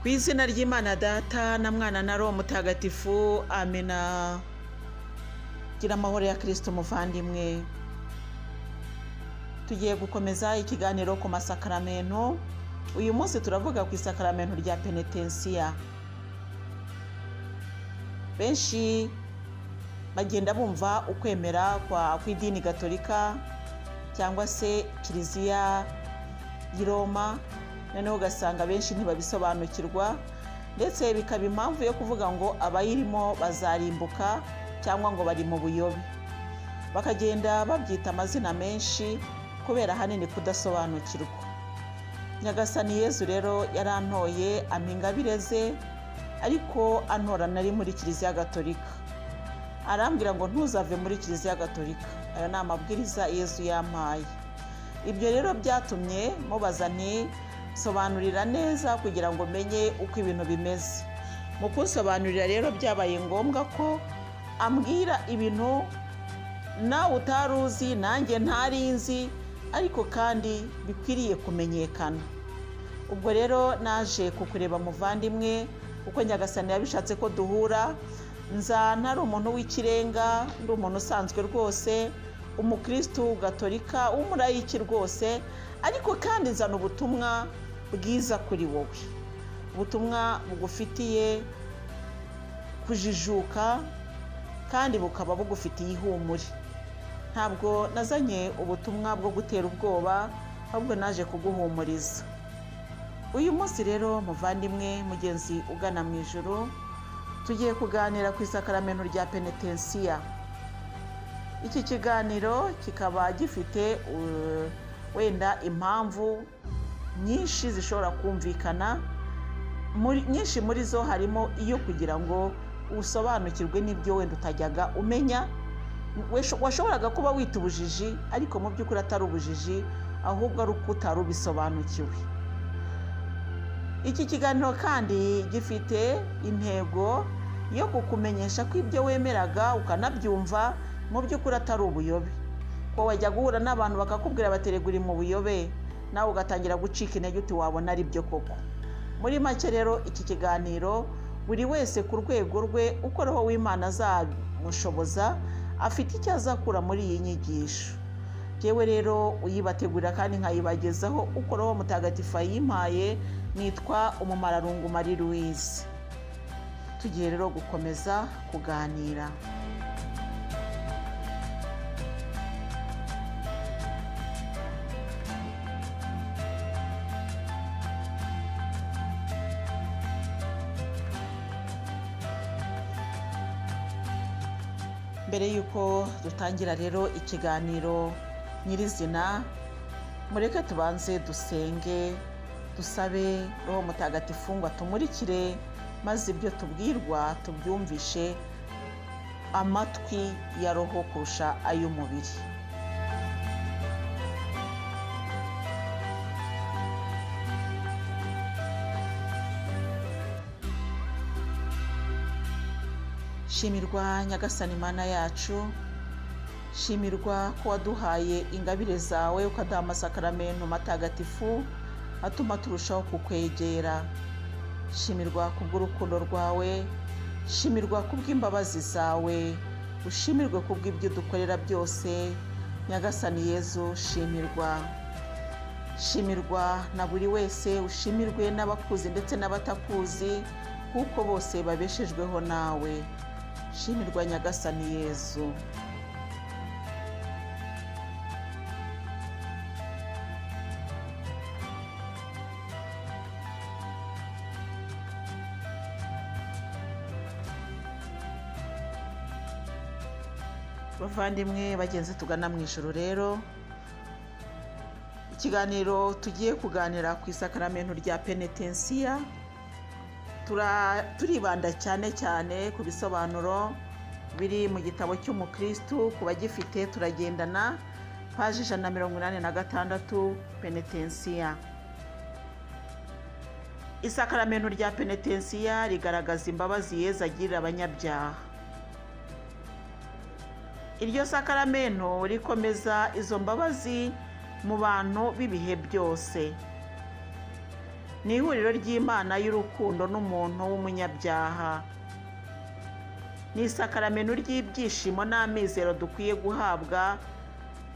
ku izina ry'imana data na mwana na roho mutagatifu amena gira amahoro ya kirisito umuvandimwe tugiye gukomeza ikiganiro ku masakaramento uyu munsi turavuga ku isakaramento rya penetensiya benshi bagenda bumva ukwemera kw'idini gatolika cyangwa se kiliziya y'i roma noneho ugasanga benshi ntibabisobanukirwa ndetse bikaba impamvu yo kuvuga ngo abayirimo bazarimbuka cyangwa ngo bari mu buyobe bakagenda babyita amazina menshi kubera ahanini kudasobanukirwa nyagasani yezu rero yarantoye amingabire ze ariko antora nari muri kiliziya gatolika arambwira ngo ntuzave muri kiliziya gatolika ayo ni amabwiriza yezu yampaye ibyo rero byatumye mubaza nti sobanurira neza kugira ngo menye uko ibintu bimeze mu kunsobanurira rero byabaye ngombwa ko ambwira ibintu nawe utari uzi nanjye ntari nzi ariko kandi bikwiriye kumenyekana ubwo rero naje kukureba muvandimwe uko nyagasani yabishatse ko duhura nza ntari umuntu w'ikirenga ndi umuntu usanzwe rwose umukirisitu gatolika w'umurayiki rwose ariko kandi nzana ubutumwa bwiza kuri wowe ubutumwa bugufitiye kujijuka kandi bukaba bugufitiye ihumure ntabwo nazanye ubutumwa bwo gutera ubwoba ahubwo naje kuguhumuriza uyu munsi rero muvandimwe mugenzi ugana mu ijoro tugiye kuganira ku isakaramento rya penetensiya iki kiganiro kikaba gifite wenda impamvu nyinshi zishobora kumvikana nyinshi muri zo harimo iyo kugira ngo usobanukirwe n'ibyo wenda utajyaga umenya washoboraga kuba wita ubujiji ariko mu by'ukuri atari ubujiji ahubwo ari uko utari ubisobanukiwe iki kiganiro kandi gifite intego yo kukumenyesha ko ibyo wemeraga ukanabyumva mu by'ukuri atari ubuyobe ko wajya guhura n'abantu bakakubwira bateregura mu buyobe nawe ugatangira gucika intege uti wabona ari byo koko muri make rero iki kiganiro buri wese ku rwego rwe uko roho w'imana azamushoboza afite icyo azakura muri iyi nyigisho yewe rero uyibategurira kandi nkayibagezaho uko roho mutagatifu ayimpaye nitwa umumararungu marie louise tugiye rero gukomeza kuganira mbere y'uko dutangira rero ikiganiro nyirizina mureke tubanze dusenge dusabe roho mutagatifu ngo atumurikire maze ibyo tubwirwa tubyumvishe amatwi ya roho kurusha ay'umubiri shimirwa nyagasani mana yacu shimirwa ko waduhaye ingabire zawe ukaduha amasakaramento matagatifu atuma turushaho kukwegera shimirwa kubw'urukundo rwawe shimirwa kubw'imbabazi zawe ushimirwe kubw'ibyo udukorera byose nyagasani yezu shimirwa shimirwa na buri wese ushimirwe n'abakuzi ndetse n'abatakuzi kuko bose babeshejweho nawe shimirwa nyagasani yezu bavandimwe bagenzi tugana mu ijoro rero ikiganiro tugiye kuganira ku isakaramento rya penetensiya turibanda cyane cyane ku bisobanuro biri mu gitabo cy'umukirisitu ku bagifite turagendana paji ijana na mirongo inani na gatandatu penetensiya isakaramento rya penetensiya rigaragaza imbabazi yeza agirira abanyabyaha iryo sakaramento rikomeza izo mbabazi mu bantu b'ibihe byose ni ihuriro ry'imana y'urukundo n'umuntu w'umunyabyaha ni isakaramento ry'ibyishimo n'amizero dukwiye guhabwa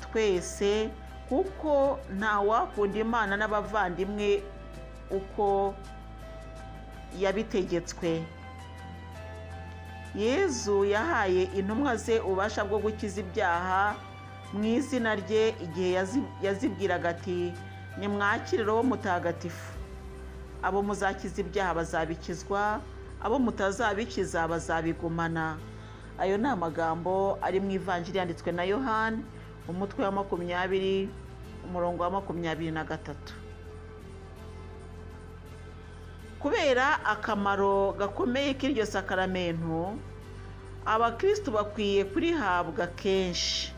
twese kuko ntawakunda imana n'abavandimwe uko yabitegetswe yezu yahaye intumwa ze ububasha bwo gukiza ibyaha mu izina rye igihe yazi- yazibwiraga ati nimwakire roho mutagatifu abo muzakiza ibyaha bazabikizwa abo mutazabikiza bazabigumana ayo ni amagambo ari mu ivanjiri yanditswe na yohani umutwe wa makumyabiri umurongo wa makumyabiri na gatatu kubera akamaro gakomeye k'iryo sakaramento abakirisitu bakwiye kurihabwa kenshi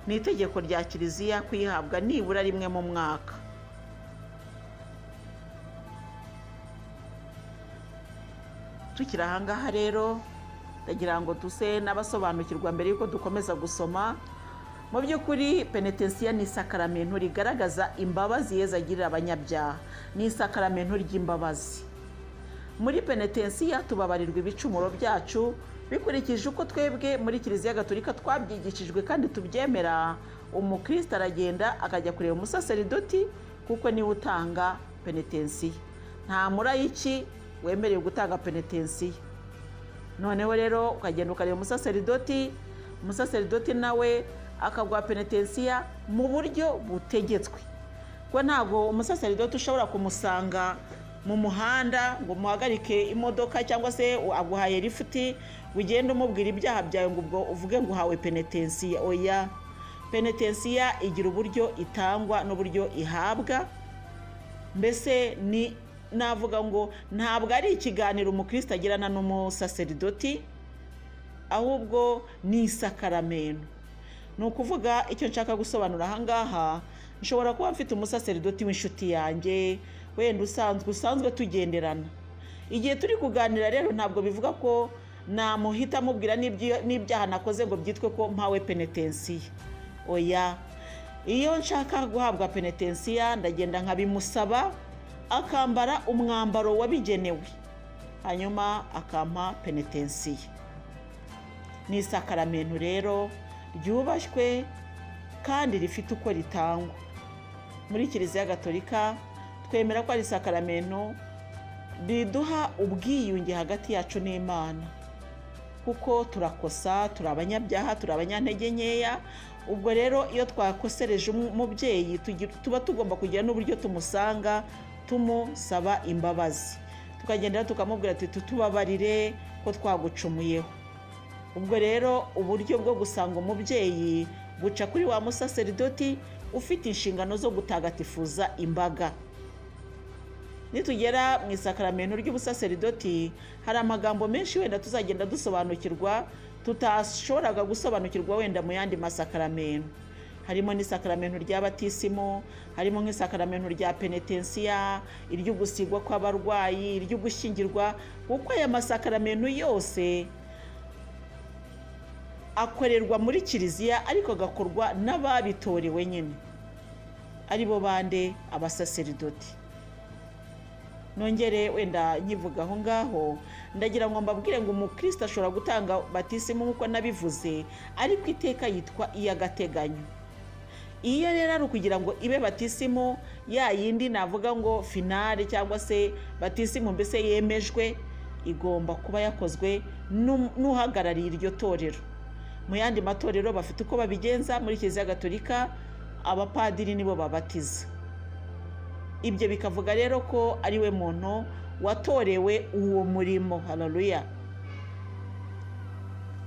ni itegeko rya kiliziya kuyihabwa nibura rimwe mu mwaka tukiri ahangaha rero ndagira ngo duse n'abasobanukirwa mbere y'uko dukomeza gusoma mu by'ukuri penetensiya ni isakaramento rigaragaza imbabazi yezu agirira abanyabyaha ni isakaramento ry'imbabazi muri penetensiya tubabarirwa ibicumuro byacu bikurikije uko twebwe muri kiliziya gaturika twabyigishijwe kandi tubyemera umukristo aragenda akajya kureba umusaseridoti kuko niwe utanga penetensiya nta murayiki wemerewe gutanga penetensiya noneho rero ukagenda ukareba umusaseridoti umusaseridoti nawe akaguha penetensiya mu buryo butegetswe kuko ntabwo umusaseridoti ushobora kumusanga mu muhanda ngo umuhagarike imodoka cyangwa se aguhaye lifuti ugende umubwira ibyaha byawe ngo ubwo uvuge ngo uhawe penetensiya oya penetensiya igira uburyo itangwa n'uburyo ihabwa mbese ni navuga ngo ntabwo ari ikiganiro umukristo agirana n'umusaseridoti ahubwo ni isakaramento ni ukuvuga icyo nshaka gusobanura ahangaha nshobora kuba mfite umusaseridoti w'inshuti yanjye wenda usanzwe usanzwe tugenderana igihe turi kuganira rero ntabwo bivuga ko namuhita amubwira n'ibyo- n'ibyaha nakoze ngo byitwe ko mpawe penetensiya oya iyo nshaka guhabwa penetensiya ndagenda nkabimusaba akambara umwambaro wabigenewe hanyuma akampa penetensiya ni isakaramento rero ryubashywe kandi rifite uko ritangwa muri kiliziya gatolika twemera ko ari isakaramento riduha ubwiyunge hagati yacu n'imana kuko turakosa turi abanyabyaha turi abanyantege nkeya ubwo rero iyo twakosereje umu- umubyeyi tugi- tuba tugomba kugira n'uburyo tumusanga tumusaba imbabazi tukagenda tukamubwira ati tutubabarire ko twagucumuyeho ubwo rero uburyo bwo gusanga umubyeyi buca kuri wa musaseridoti ufite inshingano zo gutagatifuza imbaga nitugera mu isakaramento ry'ubusaseridoti hari amagambo menshi wenda tuzagenda dusobanukirwa tutashoboraga gusobanukirwa wenda mu yandi masakaramento harimo n'isakaramento rya batisimu harimo nk'isakaramento rya penetensiya iry'ugusigwa kw'abarwayi iry'ugushyingirwa kuko aya masakaramento yose akorerwa muri kiliziya ariko agakorwa n'ababitorewe nyine ari bo bande abasaseridoti nongere wenda nkivuga aho ngaho ndagira ngo mbabwire ngo umukristo ashobora gutanga batisimu nk'uko nabivuze ariko iteka yitwa iy'agateganyo iyo rero ari ukugira ngo ibe batisimu ya yindi navuga ngo finale cyangwa se batisimu mbese yemejwe igomba kuba yakozwe n'u- n'uhagarariye iryo torero mu yandi matorero bafite uko babigenza muri kiliziya gatolika abapadiri nibo babatiza ibyo bikavuga rero ko ari we muntu watorewe uwo murimo hararuya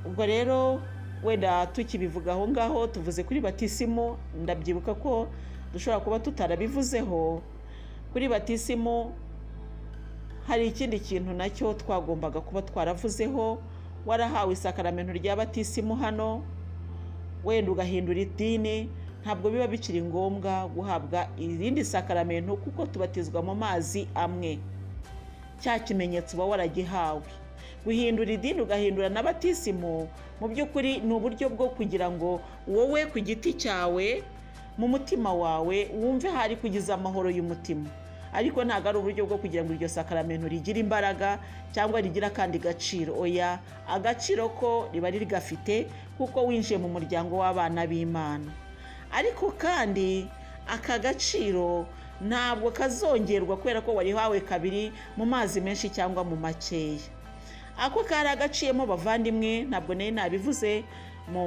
ubwo rero wenda tukibivuga aho ngaho tuvuze kuri batisimu ndabyibuka ko dushobora kuba tutarabivuzeho kuri batisimu hari ikindi kintu nacyo twagombaga kuba twaravuzeho warahawe isakaramento rya batisimu hano wenda ugahindura idini ntabwo biba bikiri ngombwa guhabwa irindi sakaramento kuko tubatizwa mu mazi amwe cya kimenyetso uba waragihawe guhindura idini ugahindura na batisimu mu by'ukuri ni uburyo bwo kugira ngo wowe ku giti cyawe mu mutima wawe wumve hari kugiza amahoro y'umutima ariko ntabwo ari uburyo bwo kugira ngo iryo sakaramento rigire imbaraga cyangwa rigire akandi gaciro oya agaciro ko riba rigafite kuko winjiye mu muryango w'abana b'imana ariko kandi aka gaciro ntabwo kazongerwa kubera ko warihawe kabiri mu mazi menshi cyangwa mu makeya ako kari agaciyemo bavandimwe ntabwo nari nabivuze mu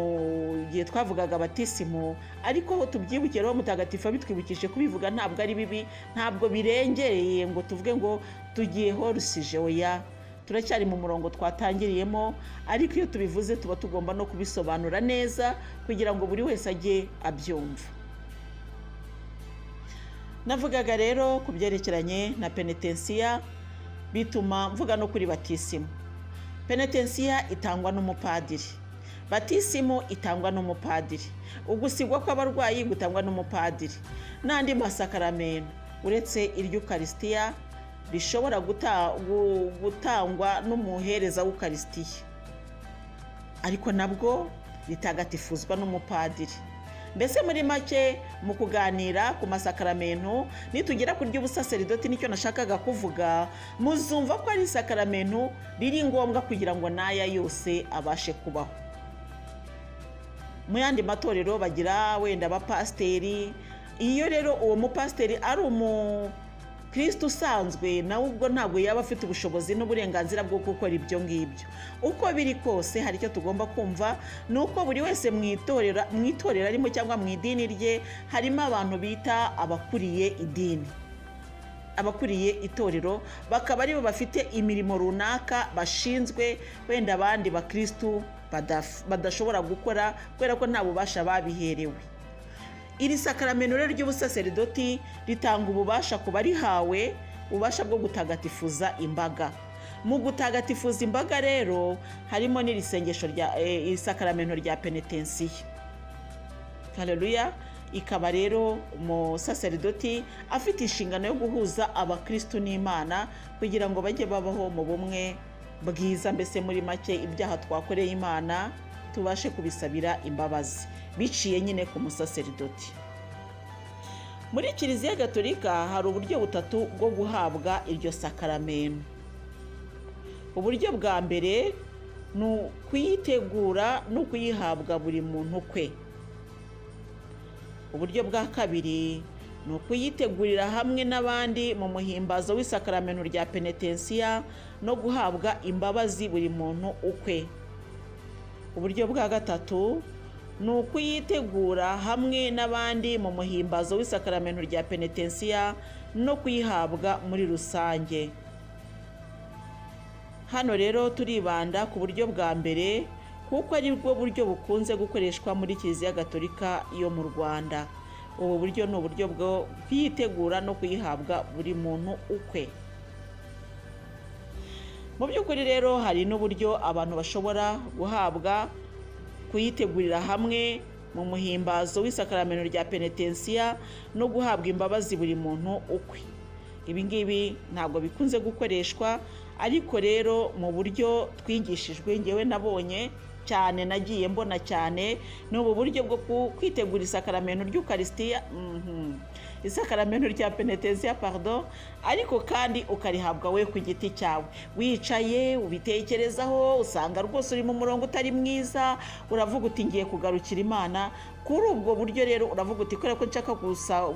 gihe twavugaga abatisimo ariko aho tubyibukira aho mutagatifu abitwibukije kubivuga ntabwo ari bibi ntabwo birengereye ngo tuvuge ngo tugiye horusije oya turacyari mu murongo twatangiriyemo ariko iyo tubivuze tuba tugomba no kubisobanura neza kugira ngo buri wese ajye abyumva navugaga rero ku byerekeranye na penetensiya bituma mvuga no kuri batisimo penetensiya itangwa n'umupadiri batisimu itangwa n'umupadiri ugusigwa kw'abarwayi gutangwa n'umupadiri n'andi masakaramento uretse iry'ukarisitiya rishobora gutangwa n'umuhereza w'ukarisitiya ariko nabwo ritagatifuzwa n'umupadiri mbese muri make mu kuganira ku masakaramento nitugera ku ry'ubusaseridoti nicyo nashakaga kuvuga muzumva ko ari isakaramento riri ngombwa kugira ngo n'aya yose abashe kubaho mu yandi matorero bagira wenda abapasiteri iyo rero uwo mupasiteri ari umukristo usanzwe nawe ubwo ntabwo yaba afite ubushobozi n'uburenganzira bwo gukora ibyo ngibyo uko biri kose hari icyo tugomba kumva ni uko buri wese mu itorero arimo cyangwa mu idini rye harimo abantu bita abakuriye idini abakuriye itorero bakaba aribo bafite imirimo runaka bashinzwe wenda abandi bakirisitu badashobora gukora kubera ko nta bubasha babiherewe iri sakaramento rero ry'ubusaseridoti ritanga ububasha ku barihawe ububasha bwo gutagatifuza imbaga mu gutagatifuza imbaga rero harimo n'iri sengesho rya iri sakaramento rya penetensiyo kareruya ikaba rero umusaseridoti afite inshingano yo guhuza abakirisitu n'imana kugira ngo bajye babaho mu bumwe bwiza mbese muri make ibyaha twakoreye imana tubashe kubisabira imbabazi biciye nyine ku musaseridoti muri kiliziya gatolika hari uburyo butatu bwo guhabwa iryo sakaramento uburyo bwa mbere ni ukuyitegura no kuyihabwa buri muntu kwe uburyo bwa kabiri ni ukuyitegurira hamwe n'abandi mu muhimbazo w'isakaramento rya penetensiya no guhabwa imbabazi buri muntu ukwe uburyo bwa gatatu ni ukuyitegura hamwe n'abandi mu muhimbazo w'isakaramento rya penetensiya no kuyihabwa muri rusange hano rero turibanda ku buryo bwa mbere kuko ari bwo buryo bukunze gukoreshwa muri kiliziya gatolika yo mu rwanda ubu buryo ni uburyo bwo kuyitegura no kuyihabwa buri muntu ukwe mu by'ukuri rero hari n'uburyo abantu bashobora guhabwa kuyitegurira hamwe mu muhimbazo w'isakaramento rya penetensiya no guhabwa imbabazi buri muntu ukwe ibi ngibi ntabwo bikunze gukoreshwa ariko rero mu buryo twigishijwe ngewe nabonye cyane nagiye mbona cyane ni ubu buryo bwo kwitegura isakaramento ry'ukarisitiya isakaramento rya penetensiya parido ariko kandi ukarihabwa we ku giti cyawe wicaye ubitekerezaho usanga rwose uri mu murongo utari mwiza uravuga uti ngiye kugarukira imana kuri ubwo buryo rero uravuga uti kubera ko nshaka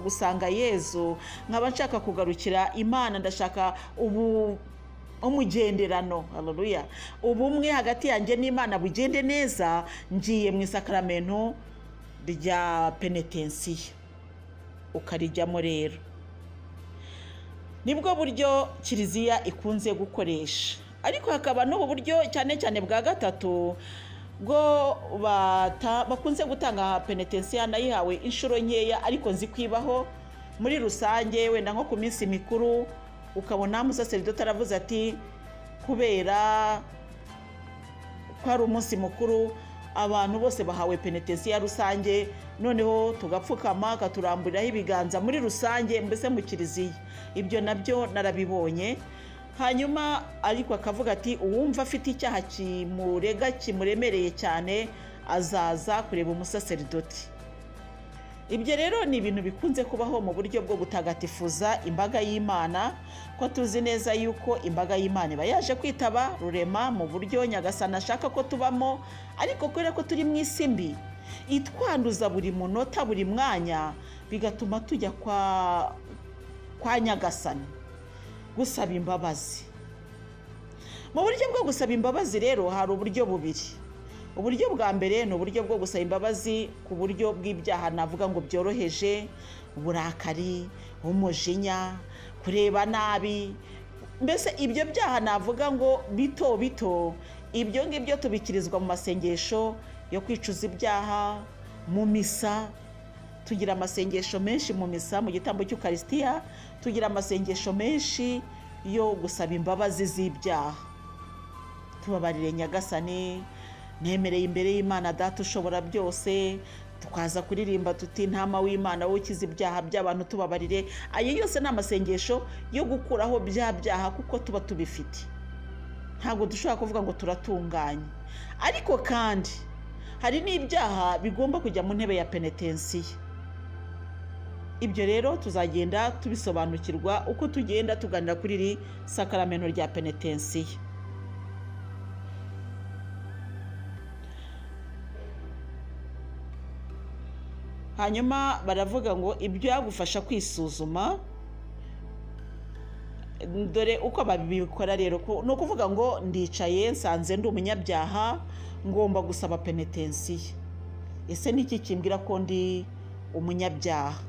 gusanga yezu nkaba nshaka kugarukira imana ndashaka ubu umugenderano haruruya ubumwe hagati yanjye n'imana bugende neza ngiye mu isakaramento rya penetensiyo ukarijyamo rero nibwo buryo kiliziya ikunze gukoresha ariko hakaba n'ubu buryo cyane cyane bwa gatatu bwo bakunze gutanga penetensiyo nayihawe inshuro nkeya ariko nzikwibaho muri rusange wenda nko ku minsi mikuru ukabona umusaseridoti aravuze ati kubera ko ari umunsi mukuru abantu bose bahawe penetensiya rusange noneho tugapfukama akaturamburiraho ibiganza muri rusange mbese mu kiliziya ibyo nabyo narabibonye hanyuma ariko akavuga ati uwumva afite icyaha kimurega kimuremereye cyane azaza kureba umusaseridoti ibyo rero ni ibintu bikunze kubaho mu buryo bwo gutagatifuza imbaga y'imana ko tuzi neza yuko imbaga y'imana iba yaje kwitaba rurema mu buryo nyagasana ashaka ko tubamo ariko kubera ko turi mu isi mbi itwanduza buri munota buri mwanya bigatuma tujya kwa kwa nyagasana gusaba imbabazi mu buryo bwo gusaba imbabazi rero hari uburyo bubiri uburyo bwa mbere ni uburyo bwo gusaba imbabazi ku buryo bw'ibyaha navuga ngo byoroheje uburakari umujinya kureba nabi mbese ibyo byaha navuga ngo bito bito ibyo ngibyo tubikirizwa mu masengesho yo kwicuza ibyaha mu misa tugira amasengesho menshi mu misa mu gitambo cy'ukarisitiya tugira amasengesho menshi yo gusaba imbabazi z'ibyaha tubabarire nyagasane nemereye imbere y'imana data ushobora byose tukaza kuririmba tuti ntama w'imana wowe ukiza ibyaha by'abantu tubabarire ayo yose ni amasengesho yo gukuraho bya byaha kuko tuba tubifite ntabwo dushobora kuvuga ngo turatunganye ariko kandi hari n'ibyaha bigomba kujya mu ntebe ya penetensiya ibyo rero tuzagenda tubisobanukirwa uko tugenda tuganira kuri iri sakaramento rya penetensiya hanyuma baravuga ngo ibyagufasha kwisuzuma dore uko babikora rero ni ukuvuga ngo ndicaye nsanze ndi umunyabyaha ngomba gusaba penetensiya ese niki kimbwira ko ndi umunyabyaha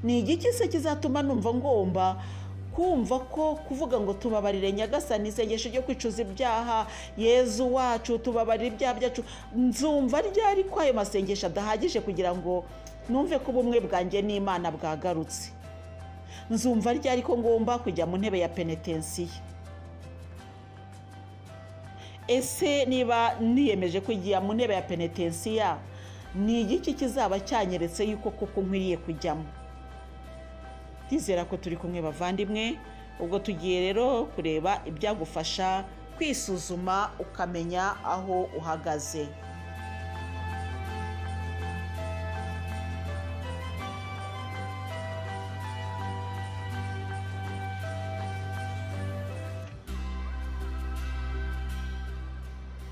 ni igiki se kizatuma numva ngomba kumva ko kuvuga ngo tubabarire nyagasani isengesho ryo kwicuza ibyaha yezu wacu tubabarire ibyaha byacu nzumva ryari ko ayo masengesho adahagije kugira ngo numve ko ubumwe bwanjye n'imana bwagarutse nzumva ryari ko ngomba kujya mu ntebe ya penetensiya ese niba niyemeje kujya mu ntebe ya penetensiya ni igiki kizaba cyanyeretse yuko kuko nkwiriye kujyamo ndizera ko turi kumwe bavandimwe ubwo tugiye rero kureba ibyagufasha kwisuzuma ukamenya aho uhagaze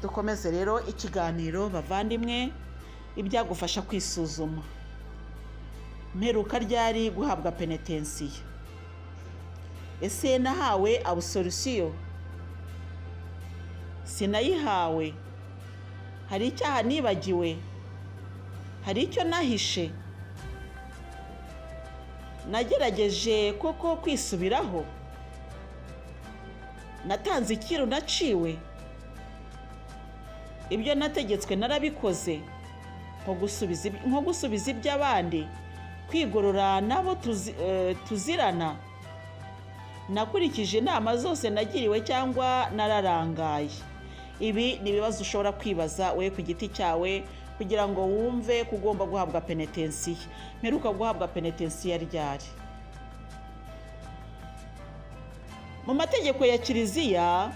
dukomeze rero ikiganiro bavandimwe ibyagufasha kwisuzuma mperuka ryari guhabwa penetensiya ese nahawe abusorusiyo sinayihawe hari icyaha nibagiwe hari icyo nahishe nagerageje koko kwisubiraho natanze ikiru naciwe ibyo nategetswe narabikoze nko gusubiza iby'abandi kwigorora nabo tuzirana nakurikije inama zose nagiriwe cyangwa nararangaye ibi ni ibibazo ushobora kwibaza we ku giti cyawe kugira ngo wumve ko ugomba guhabwa penetensiya mperuka guhabwa penetensiya ryari mu mategeko ya kiliziya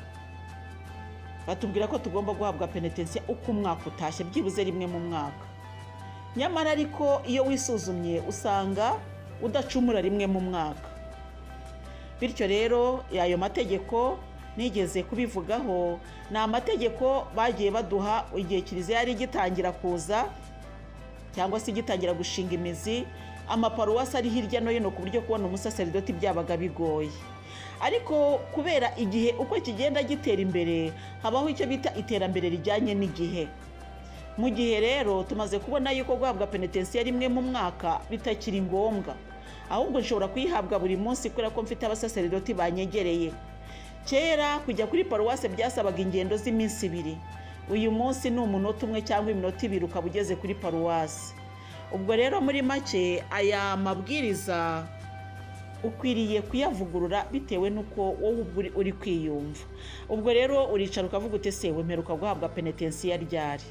batubwira ko tugomba guhabwa penetensiya uko umwaka utashye byibuze rimwe mu mwaka nyamara ariko iyo wisuzumye usanga udacumura rimwe mu mwaka bityo rero ayo mategeko nigeze kubivugaho ni amategeko bagiye baduha igihe kiliziya yari igitangira kuza cyangwa se igitangira gushinga imizi amaparuwasi ari hirya no hino ku buryo kubona umusaseridoti byabaga bigoye ariko kubera igihe uko kigenda gitera imbere habaho icyo bita iterambere rijyanye n'igihe mu gihe rero tumaze kubona yuko guhabwa penetensiya rimwe mu mwaka bitakiri ngombwa ahubwo nshobora kuyihabwa buri munsi kubera ko mfite abasaseridoti banyegereye kera kujya kuri paruwase byasabaga ingendo z'iminsi ibiri uyu munsi ni umunota umwe cyangwa iminota ibiri ukaba ugeze kuri paruwase ubwo rero muri make aya mabwiriza ukwiriye kuyavugurura bitewe n'uko wowe ubwo uri kwiyumva ubwo rero uricara ukavuga uti se wemeruka guhabwa penetensiya ryari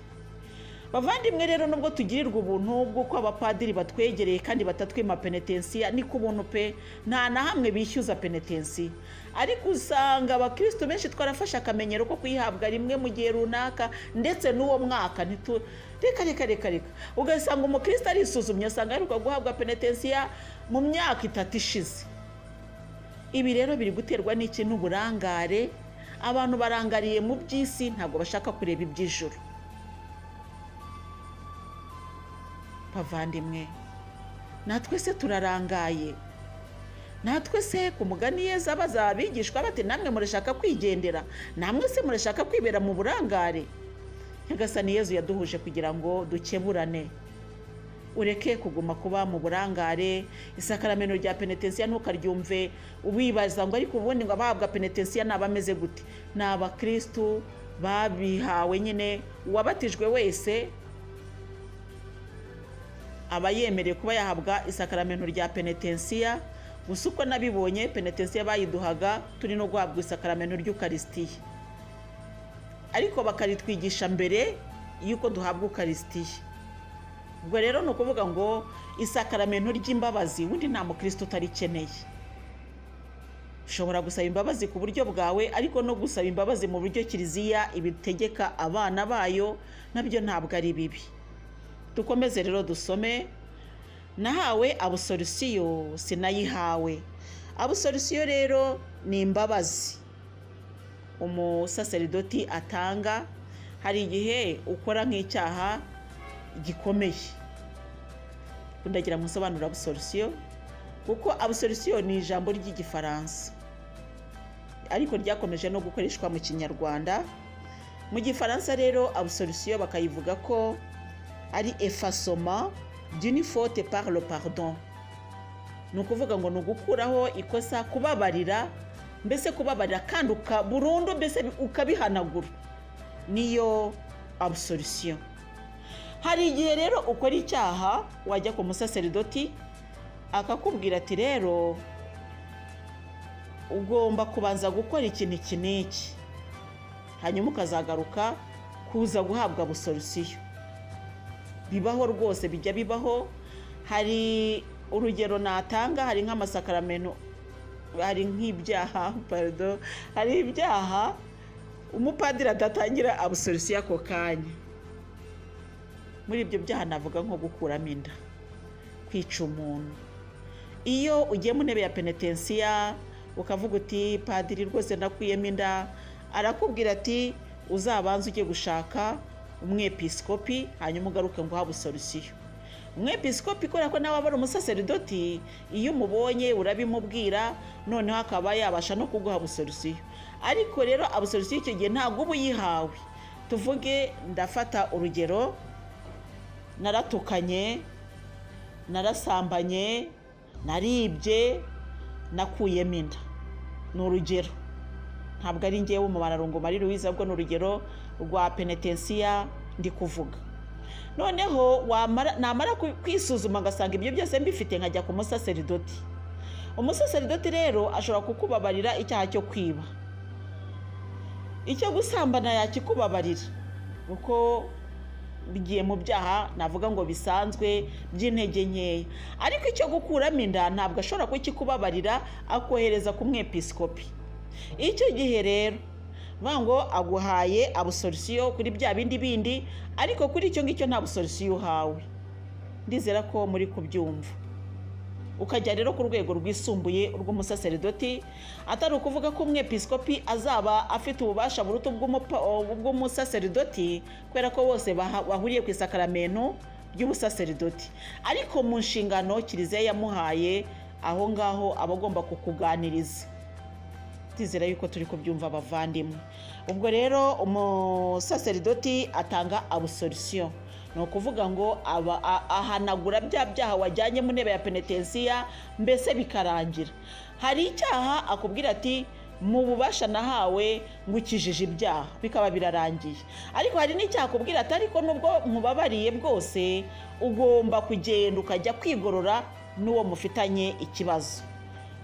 bavandimwe rero nubwo tugirirwa ubuntu bw'uko abapadiri batwegereye kandi batatwima penetensiya ni ku buntu pe nta na hamwe bishyuza penetensiya ariko usanga abakirisitu benshi twarafashe akamenyero ko kuyihabwa rimwe mu gihe runaka ndetse n'uwo mwaka ntitu reka reka reka reka ugasanga umukirisitu arisuzumye asanga aheruka guhabwa penetensiya mu myaka itatu ishize ibi rero biri guterwa n'iki n'uburangare abantu barangariye mu by'isi ntabwo bashaka kureba iby'ijoro bavandimwe natwe se turarangaye natwe se ku mugani yeza abaza abigishwa bati namwe murashaka kwigendera namwe se murashaka kwibera mu burangare nyagasani yezu yaduhuje kugira ngo dukeburane ureke kuguma kuba mu burangare isakaramento rya penetensiya ntukaryumve wibaza ngo ariko ubundi ngo abahabwa penetensiya ni abameze gute ni abakirisitu babihawe nyine uwabatijwe wese aba yemerewe kuba yahabwa isakaramento rya penetensiya gusa uko nabibonye penetensiya bayiduhaga turi no guhabwa isakaramento ry'ukarisitiya ariko bakaritwigisha mbere y'uko duhabwa ukarisitiya ubwo rero ni ukuvuga ngo isakaramento ry'imbabazi ubundi nta mukristo utarikeneye ushobora gusaba imbabazi ku buryo bwawe ariko no gusaba imbabazi mu buryo kiliziya ibitegeka abana bayo nabyo ntabwo ari bibi dukomeze rero dusome nahawe abusorisiyo sinayihawe abusorisiyo rero ni imbabazi umusaseridoti atanga hari igihe ukora nk'icyaha gikomeye ndagira ngo nsobanure abusorisiyo kuko abusorisiyo ni ijambo ry'igifaransa ariko ryakomeje no gukoreshwa mu kinyarwanda mu gifaransa rero abusorisiyo bakayivuga ko ari efasoma d'une faute par le pardon ni ukuvuga ngo ni ugukuraho ikosa kubabarira mbese kubabarira kandi burundu mbese ukabihanagura niyo abusorisiyo hari igihe rero ukora icyaha wajya ku musaseridoti akakubwira ati rero ugomba kubanza gukora ikintu iki n'iki hanyuma ukazagaruka kuza guhabwa abusorisiyo bibaho rwose bijya bibaho hari urugero natanga hari nk'amasakaramentu hari nk'ibyaha parido hari ibyaha umupadiri adatangira abusorisiyo ako kanya muri ibyo byaha navuga nko gukuramo inda kwica umuntu iyo ugiye mu ntebe ya penetensiya ukavuga uti padiri rwose nakwiyemo inda arakubwira ati uzabanze ujye gushaka umwepisikopi hanyuma ugaruke ngo uhabwe sorisiyo umwepisikopi kubera ko nawe aba ari umusaseridoti iyo umubonye urabimubwira noneho akaba yabasha no kuguha busorisiyo ariko rero abusorisiyo icyo gihe ntabwo uba uyihawe tuvuge ndafata urugero naratukanye narasambanye naribye nakuyemo inda ni urugero ntabwo ari ngewe umubararungo mari ruwiza bwo ni urugero rwa penetensiya ndi kuvuga noneho namara kwisuzuma agasanga ibyo byose mbifite nkajya ku musaseridoti umusaseridoti rero ashobora kukubabarira icyaha cyo kwiba icyo gusambana yakikubabarira kuko bigiye mu byaha navuga ngo bisanzwe by'intege nkeya ariko icyo gukuramo inda ntabwo ashobora kukikubabarira akohereza ku mwepisikopi icyo gihe rero vuga ngo aguhaye abusorisiyo kuri bya bindi bindi ariko kuri icyo ngicyo nta busorisiyo uhawe ndizera ko muri kubyumva ukajya rero ku rwego rwisumbuye rw'umusaseridoti atari ukuvuga ko umwepisikopi azaba afite ububasha buruta bw'umusaseridoti kubera ko bose bahuriye ku isakaramento ry'ubusaseridoti ariko mu nshingano kiliziya yamuhaye aho ngaho aba agomba kukuganiriza twizera yuko turi kubyumva abavandimwe ubwo rero umusaseridoti atanga abusorisiyo ni ukuvuga ngo ahanagura bya byaha wajyanye mu ntebe ya penetensiya mbese bikarangira hari icyaha akubwira ati mu bubasha nahawe ngukijije ibyaha bikaba birarangiye ariko hari n'icyaha akubwira ati ariko nubwo mubabariye bwose ugomba kugenda ukajya kwigorora n'uwo mufitanye ikibazo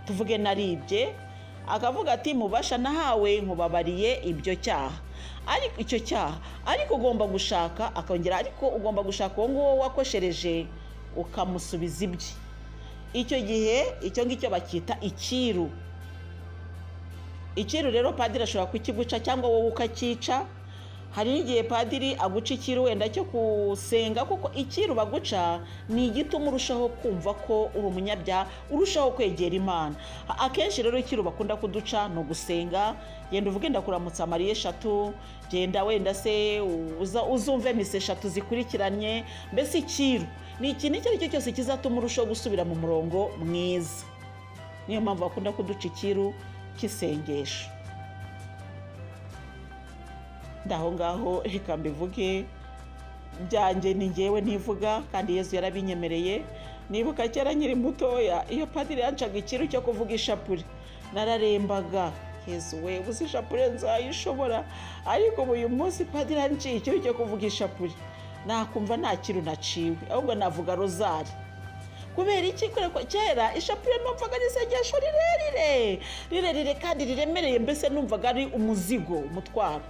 tuvuge naribye akavuga ati mubasha nahawe nkubabariye ibyo cyaha ariko icyo cyaha ariko ugomba gushaka akongera ariko ugomba gushaka uwo nguwo wakoshereje ukamusubiza ibye icyo gihe icyo ngicyo bacyita icyiru icyiru rero padiri ashobora kukiguca cyangwa wowe ukacyica hari n'igihe padiri aguca icyiru wenda cyo gusenga kuko icyiru baguca ni igituma urushaho kumva ko uri umunyabyaha urushaho kwegera imana akenshi rero icyiru bakunda kuduca ni ugusenga genda uvuge ndakuramutsa mariya eshatu genda wenda se uza- uzumve misi eshatu zikurikiranye mbese icyiru ni ikintu icyo ari cyo cyose kizatuma urushaho gusubira mu murongo mwiza niyo mpamvu bakunda kuduca icyiru cy'isengesho ndaho ngaho reka mbivuge byanjye ni ngewe ntivuga kandi yezu yarabinyemereye nibuka kera nkiri mutoya iyo padiri yancaga ikiru cyo kuvuga ishapure nararembaga yezu we uzi ishapure nzayishobora ariko ubu uyu munsi padiri yanciye ikiru cyo kuvuga ishapure nakumva nta kiru naciwe ahubwo navuga rozari kubera iki kubera ko kera ishapure numvaga ari isengesho rirerire rirerire kandi riremereye mbese numvaga ari umuzigo umutwaro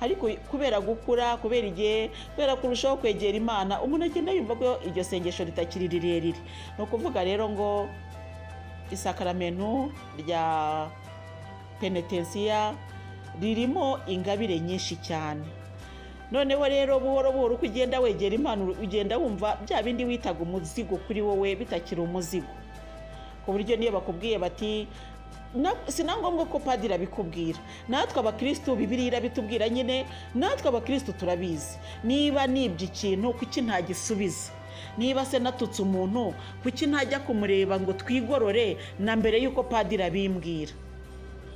ariko kubera gukura kubera igihe kubera kurushaho kwegera imana umuntu agenda yumva ko iryo sengesho ritakiri rirerire ni ukuvuga rero ngo isakaramentu rya penetensiya ririmo ingabire nyinshi cyane noneho rero buhoro buhoro uko ugenda wegera imana ugenda wumva bya bindi witaga umuzigo kuri wowe bitakiri umuzigo ku buryo niyo bakubwiye bati "Na- si na ngombwa ko padiri abikubwira natwe abakirisitu bibiri irabitubwira nyine natwe abakirisitu turabizi niba nibye ikintu kuki ntagisubiza niba se natutse umuntu kuki ntajya kumureba ngo twigorore na mbere y'uko padiri abimbwira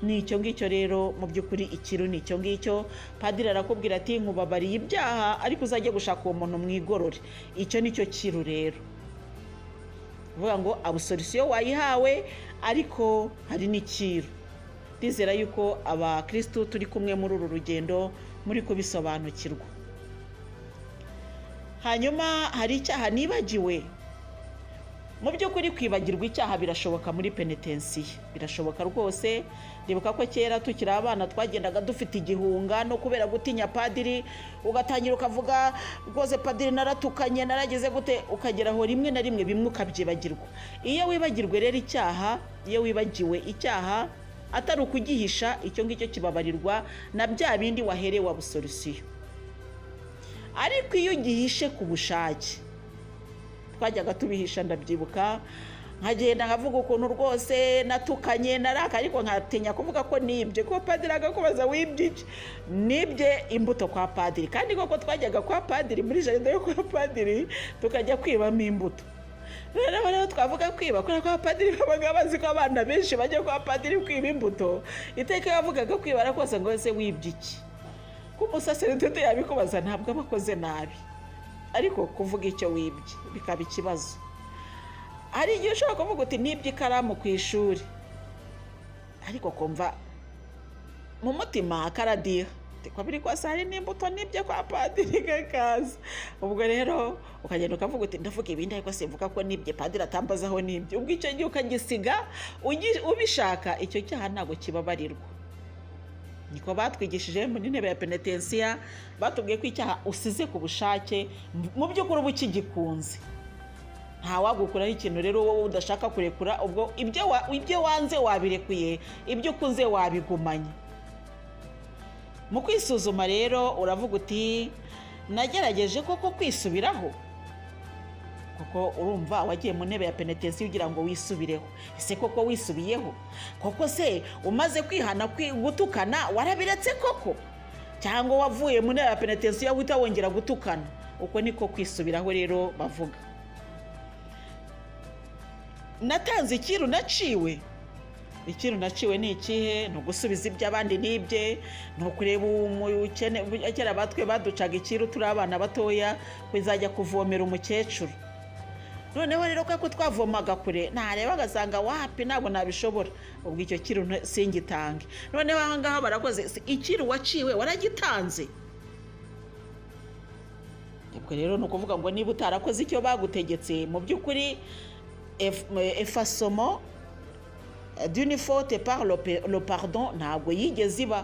ni icyo ngicyo rero mu by'ukuri ikiru ni icyo ngicyo padiri arakubwira ati nkubabariye ibyaha ariko uzajye gushaka uwo muntu mwigorore icyo ni cyo kiru rero uvuga ngo abusolisiyo wayihawe ariko hari n'ikiru ndizera yuko abakirisitu turi kumwe muri uru rugendo muri kubisobanukirwa hanyuma hari icyaha nibagiwe mu by'ukuri kwibagirwa icyaha birashoboka muri penetensiya birashoboka rwose ndibuka ko kera tukiri abana twagendaga dufite igihunga no kubera gutinya padiri ugatangira ukavuga rwose padiri naratukanye narageze gute ukagera aho rimwe na rimwe bimwe ukabyibagirwa iyo wibagirwe rero icyaha iyo wibagiwe icyaha atari ukugihisha icyo ngicyo kibabarirwa na bya bindi waherewe abusolisiyo ariko iyo ugihishe ku bushake twajyaga tubihisha ndabyibuka nkagenda nkavuga ukuntu rwose natukanye naraka ariko nkatinya kuvuga ko nibye ko padiri agakubaza wibye iki nibye imbuto kwa padiri kandi koko twajyaga kwa padiri muri jaride yo kwa padiri tukajya kwibamo imbuto rero aba rero twavuga kwiba kubera ko abapadiri babaga bazi ko abana benshi bajya kwa padiri kwiba imbuto iteka iyo wavugaga kwibara kose ngo ese wibye iki ko umusaseredoti yabikubaza ntabwo aba akoze nabi ariko kuvuga icyo wibye bikaba ikibazo hari igihe ushobora kuvuga uti nibye ikaramu ku ishuri ariko kumva mu mutima karadiha kwabiri kose hari n'imbuto nibye kwa padiri kakaza ubwo rero ukagenda ukavuga uti ndavuga ibindi ariko simvuga ko nibye padiri atambaza aho nibye ubwo icyo gihe ukagisiga ugi- ubishaka icyo cyaha ntabwo kibabarirwa niko batwigishije mu ntebe ya penetensiya batubwiye ko icyaha usize ku bushake mu by'ukuri uba ukigikunze nta wagukuraho ikintu rero wowe udashaka kurekura ubwo ibyo wa- ibyo wanze wabirekuye ibyo ukunze wabigumanye mu kwisuzuma rero uravuga uti nagerageje koko kwisubiraho kuko urumva wagiye mu ntebe ya penetensiyo ugira ngo wisubireho ese koko wisubiyeho koko se umaze kwihana kwi- gutukana warabiretse koko cyangwa wavuye mu ntebe ya penetensiyo uhita wongera gutukana uko niko kwisubiraho rero bavuga natanze ikiru naciwe ikintu naciwe ni ikihe ni ugusubiza iby'abandi n'ibye ni ukureba umukene kera batwe baducaga ikiru turi abana batoya bizajya kuvomera umukecuru noneho rero kuko twavomaga kure ntareba agasanga wapi ntabwo nabishobora ubwo icyo kiru nta- singitange noneho aha ngaha barakoze si- ikiru waciwe waragitanze ubwo rero ni ukuvuga ngo niba utarakoze icyo bagutegetse mu by'ukuri ef- efasomo d'une faute par le pe- le pardon ntabwo yigeze iba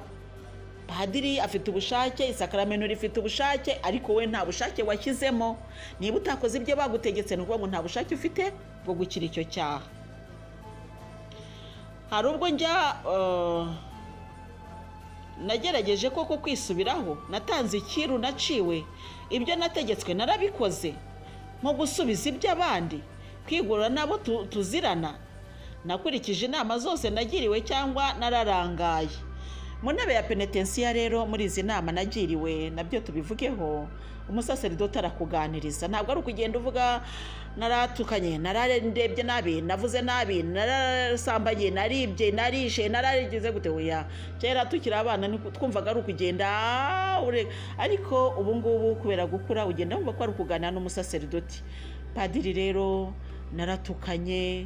padiri afite ubushake isakaramento rifite ubushake ariko we nta bushake washyizemo niba utakoze ibyo bagutegetse ni ukuvuga ngo nta bushake ufite bwo gukira icyo cyaha hari ubwo njya eh, nagerageje koko kwisubiraho natanze ikiru naciwe ibyo nategetswe narabikoze nko gusubiza iby'abandi kwigurira n'abo tu- tuzirana nakurikije inama zose nagiriwe cyangwa nararangaye mu ntebe ya penetensiya rero muri izi nama nagiriwe nabyo tubivugeho umusaseridoti arakuganiriza ntabwo ari ukugenda uvuga naratukanye nararendebye nabi navuze nabi narasambanye naribye narishe nararigize gute oya kera tukiri abana ni uku- twumvaga ari ukugenda "Ah, ure-" ariko ubu ngubu kubera gukura ugenda wumva ko ari ukuganira n'umusaseridoti padiri rero naratukanye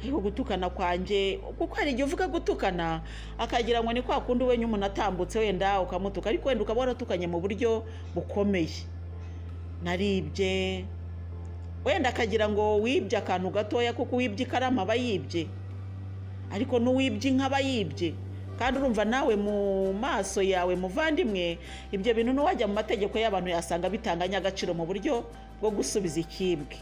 ariko gutukana kwanjye kuko hari igihe uvuga gutukana akagira ngo ni kwa kundi wenya umuntu atambutse wenda ukamutuka ariko wenda ukaba waratukanye mu buryo bukomeye naribye wenda akagira ngo wibye akantu gatoya kuko uwibye ikaramu aba yibye ariko n'uwibye inka aba yibye kandi urumva nawe mu maso yawe muvandimwe ibyo bintu n'uwajya mu mategeko y'abantu yasanga bitanganya agaciro mu buryo bwo gusubiza ikibwe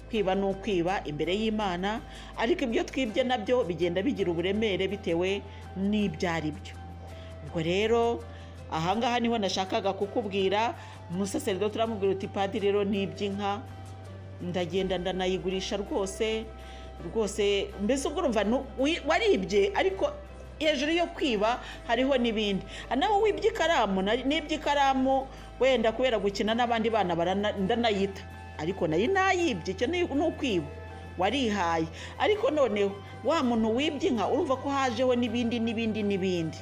kwiba ni ukwiba imbere y'imana ariko ibyo twibye nabyo bigenda bigira uburemere bitewe n'ibyo ari byo ubwo rero ahangaha niho nashakaga kukubwira umusaseridoti uramubwira uti padiri rero n'iby'inka ndagenda ndanayigurisha rwose rwose mbese ubwo urumva nu- wi- waribye ariko hejuru yo kwiba hariho n'ibindi nawe wibye ikaramu na- n'ibye ikaramu wenda kubera gukina n'abandi bana barana- ndanayita ariko nari nayibye icyo ni ni ukwiba warihaye ariko noneho wa muntu wibye inka urumva ko hajeho n'ibindi n'ibindi n'ibindi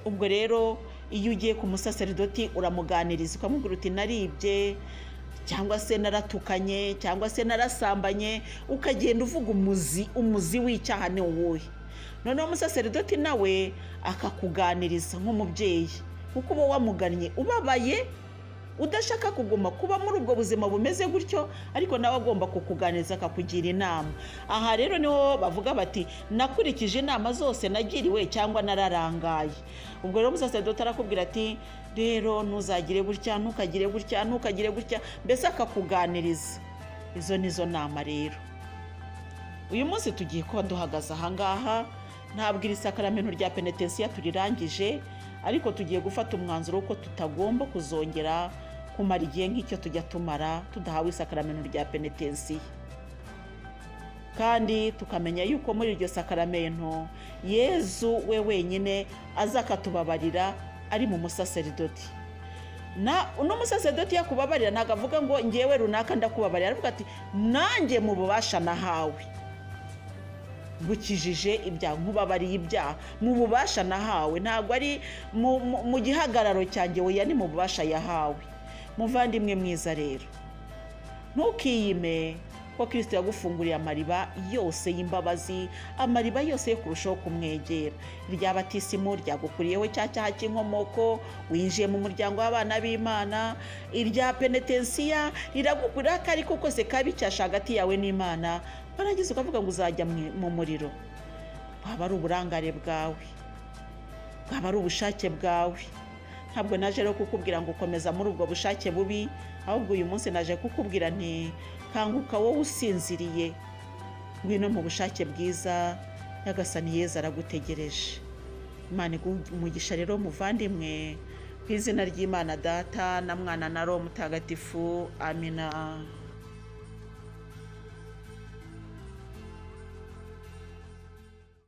ubwo rero iyo ugiye ku musaseridoti uramuganiriza ukamubwira uti naribye cyangwa se naratukanye cyangwa se narasambanye ukagenda uvuga umuzi umuzi w'icyaha ni uwuhe noneho umusaseridoti nawe akakuganiriza nk'umubyeyi kuko uba wamugannye ubabaye udashaka kuguma kuba muri ubwo buzima bumeze gutyo ariko nawe agomba kukuganiriza akakugira inama aha rero niho bavuga bati nakurikije inama zose nagiriwe cyangwa nararangaye ubwo rero umusaseridoti arakubwira ati rero ntuzagire gutya ntukagire gutya ntukagire gutya mbese akakuganiriza izo ni zo nama rero uyu munsi tugiye kuba duhagaze ahangaha ntabwo iri sakaramento rya penetensiya turirangije ariko tugiye gufata umwanzuro w'uko tutagomba kuzongera kumara igihe nk'icyo tujya tumara tudahawe isakaramento rya penetensiya kandi tukamenya yuko muri iryo sakaramento yezu we wenyine azakatubabarira ari mu musaseridoti na uno musaseridoti yakubabarira ntabwo avuga ngo ngewe runaka ndakubabarira aravuga ati nanjye mu bubasha nahawe gukijije ibyaha nkubabariye ibyaha mu bubasha nahawe ntabwo ari mu- mu- mu gihagararo cyanjye weya ni mu bubasha yahawe muvandimwe mwiza rero ntukiyime ko kirisito yagufunguriye amariba yose y'imbabazi amariba yose yo kurushaho kumwegera irya batisimu ryagukuriyeho cya cyaha cy'inkomoko winjiye mu muryango w'abana b'imana irya penetensiya riragukurira akari ko kose kabi cyasha hagati yawe n'imana warangiza ukavuga ngo uzajya mu- mu muriro bwaba ari uburangare bwawe bwaba ari ubushake bwawe ntabwo naje rero kukubwira ngo ukomeza muri ubwo bushake bubi ahubwo uyu munsi naje kukubwira nti kanguka wowe usinziriye ngwino mu bushake bwiza nyagasani yeza aragutegereje imana iguhe umugisha rero muvandimwe ku izina ry'imana data na mwana na roho mutagatifu amina